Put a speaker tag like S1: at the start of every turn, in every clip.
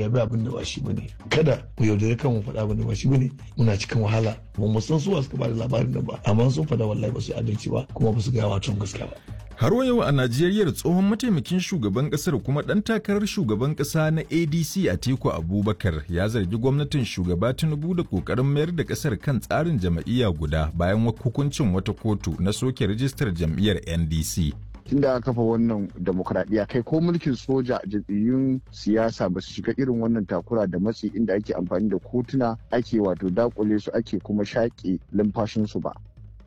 S1: zabi abin da ba shi bane kada mu yaudare kan mu faɗa abin da ba shi bane muna cikin wahala ba mu san su suka bada labarin nan ba amma sun faɗa wallahi ba su adalci ba kuma ba su gaya wa gaskiya ba
S2: Har wa yau a Najeriya tsohon mataimakin shugaban kasar kuma ɗan takarar shugaban ƙasa na ADC Atiku Abubakar ya zargi gwamnatin shugaba Tinubu da ƙoƙarin mayar da ƙasar kan tsarin jam'iyya guda bayan hukuncin wata kotu na soke rijistar jam'iyyar NDC.
S3: tun da aka kafa wannan demokradiyya kai ko mulkin soja jam'iyyun siyasa ba su shiga irin wannan takura da matsi inda ake amfani da kotuna ake wato dakule su ake kuma shaƙe lumfashinsu ba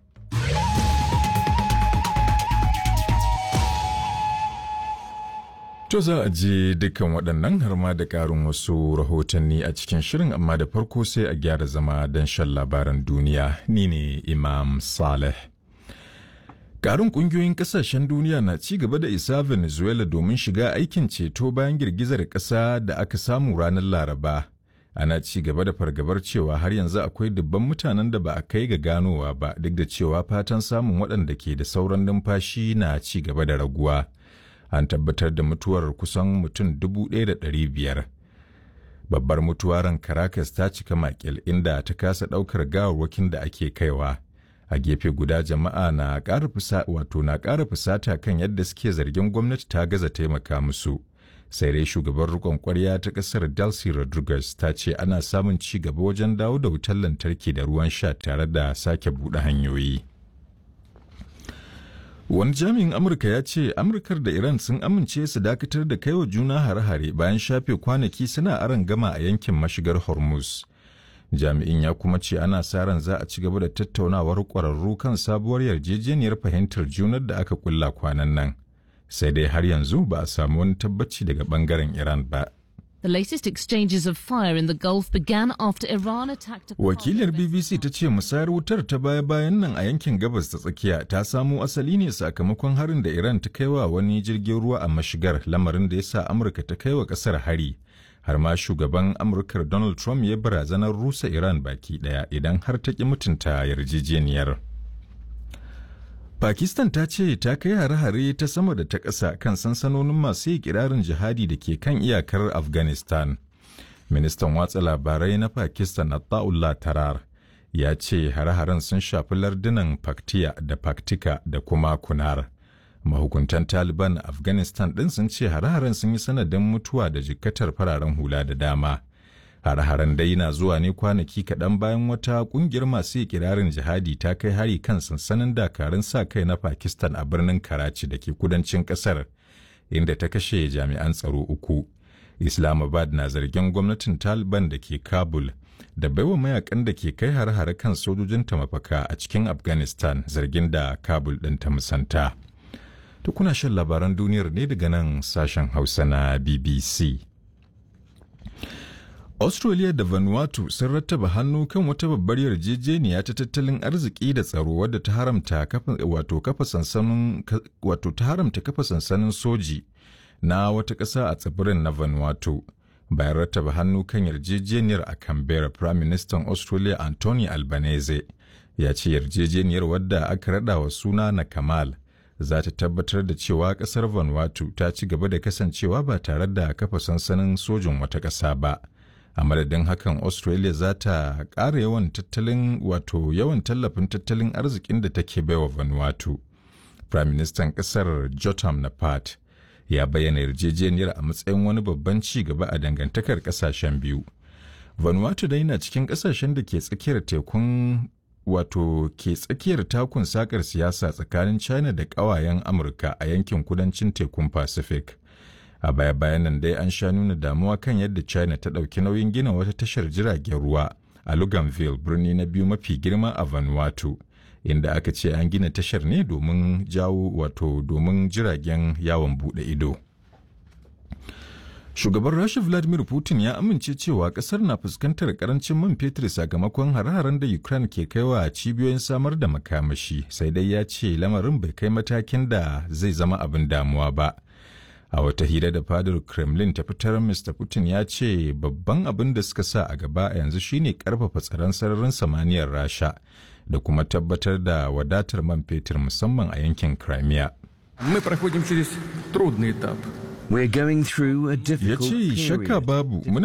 S2: To za a je dukkan waɗannan har ma da ƙarin wasu rahotanni a cikin shirin amma da farko sai a gyara zama don shan labaran duniya ni ne Imam Saleh. Ƙarin ƙungiyoyin ƙasashen duniya na ci gaba da isa Venezuela domin shiga aikin ceto bayan girgizar ƙasa da aka samu ranar Laraba. Ana ci gaba da fargabar cewa har yanzu akwai dubban mutanen da ba a kai ga ganowa ba duk da cewa fatan samun waɗanda ke da sauran numfashi na ci gaba da raguwa. An tabbatar da mutuwar kusan mutum dubu ɗaya da ɗari biyar. Babbar mutuwaran Caracas ta cika makil inda ta kasa ɗaukar gawarwakin da ake kaiwa. a gefe guda jama'a na ƙara fusa wato na ƙara fusata kan yadda suke zargin gwamnati ta gaza taimaka musu sai dai shugaban rikon kwarya ta ƙasar Delcy Rodriguez ta ce ana samun ci gaba wajen dawo da wutar lantarki da ruwan sha tare da sake buɗe hanyoyi. Wani jami'in Amurka ya ce Amurkar da Iran sun amince su dakatar da kaiwa juna hare-hare bayan shafe kwanaki suna aron gama a yankin mashigar Hormuz. jami'in ya kuma ce ana sa ran za a ci gaba da tattaunawar ƙwararru kan sabuwar yarjejeniyar fahimtar junar da aka kulla kwanan nan sai dai har yanzu ba a samu wani tabbaci daga bangaren iran ba
S4: The latest exchanges of fire in the Gulf began after Iran attacked a
S2: Wakilar BBC ta ce musayar wutar ta baya-bayan nan a yankin gabas ta tsakiya ta samo asali ne sakamakon harin da Iran ta kai wa wani jirgin ruwa a mashigar lamarin da ya sa Amurka ta kai wa ƙasar hari. har ma shugaban amurkar donald trump ya barazanar rusa iran baki daya idan har ta ki mutunta yarjejeniyar pakistan ta ce ta kai hare-hare ta sama da ta ƙasa kan sansanonin masu yi kirarin jihadi da ke kan iyakar afghanistan ministan watsa labarai na pakistan attaullah tarar ya ce hare-haren sun shafi lardunan paktiya da paktika da kuma kunar mahukuntan taliban a afghanistan ɗin sun ce hare-haren sun yi sanadin mutuwa da jikkatar fararen hula da dama hare-haren dai na zuwa ne kwanaki kaɗan bayan wata ƙungiyar masu kirarin jihadi ta kai hari kan sansanin dakarun sa kai na pakistan a birnin karachi da ke kudancin ƙasar inda ta kashe jami'an tsaro uku islamabad na zargin gwamnatin taliban da ke kabul da baiwa mayakan da ke kai hare-hare kan sojojinta mafaka a cikin afghanistan zargin da kabul ɗin ta musanta. To kuna shan labaran duniyar ne daga nan sashen Hausa na BBC. Australia da Vanuatu sun rattaba hannu kan wata babbar yarjejeniya ta tattalin arziki da tsaro wadda ta haramta kafa wato kafa sansanin wato ta haramta kafa sansanin soji na wata ƙasa a tsibirin na Vanuatu. Bayan rattaba hannu kan yarjejeniyar a Canberra, Prime Minister Australia Anthony Albanese ya ce yarjejeniyar wadda aka rada wa suna na Kamal za ta tabbatar da cewa kasar Vanuatu ta ci gaba da kasancewa ba tare da kafa sansanin sojin wata ƙasa ba. A madadin hakan Australia za ta ƙara yawan tattalin wato yawan tallafin tattalin arzikin da take baiwa Vanuatu. Prime Minister ƙasar Jotam Napat ya bayyana yarjejeniyar a matsayin wani babban ci gaba a dangantakar ƙasashen biyu. Vanuatu dai na cikin ƙasashen da ke tsakiyar tekun wato ke tsakiyar takun sakar siyasa tsakanin china da ƙawayen amurka a yankin kudancin tekun pacific a baya bayan nan dai an sha nuna damuwa kan yadda china ta ɗauki nauyin gina wata tashar jiragen ruwa a luganville birni na biyu mafi girma a vanuatu inda aka ce an gina tashar ne domin jawo wato domin jiragen yawon buɗe ido Shugaban Rasha Vladimir Putin ya amince cewa kasar na fuskantar karancin man fetur sakamakon hare-haren da Ukraine ke kaiwa cibiyoyin samar da makamashi, sai dai ya ce lamarin bai kai matakin da zai zama abin damuwa ba. A wata hira da fadar Kremlin ta fitar Mr. Putin ya ce babban abin da suka sa a gaba a yanzu shine karfafa tsaron sararin samaniyar Rasha da kuma tabbatar da wadatar man fetur musamman a yankin Crimea.
S5: Мы проходим через трудный этап.
S6: We're going through a
S2: Ya
S6: difficult
S2: ce shakka
S6: period.
S2: babu muna